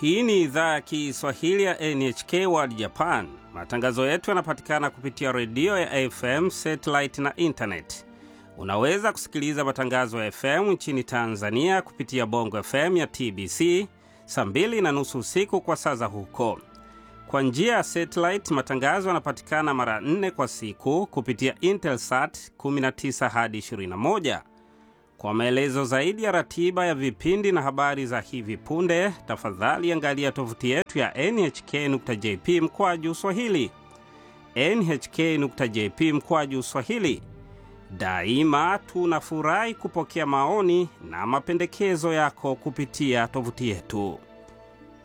Hii ni idhaa ya Kiswahili ya NHK World Japan. Matangazo yetu yanapatikana kupitia redio ya FM, satellite na intanet. Unaweza kusikiliza matangazo ya FM nchini Tanzania kupitia Bongo FM ya TBC saa mbili na nusu usiku kwa saa za huko. Kwa njia ya satellite, matangazo yanapatikana mara nne kwa siku kupitia Intelsat 19 hadi 21. Kwa maelezo zaidi ya ratiba ya vipindi na habari za hivi punde, tafadhali angalia tovuti yetu ya nhk.jp mkwaju swahili, nhk.jp mkwaju swahili. Daima tunafurahi kupokea maoni na mapendekezo yako kupitia tovuti yetu.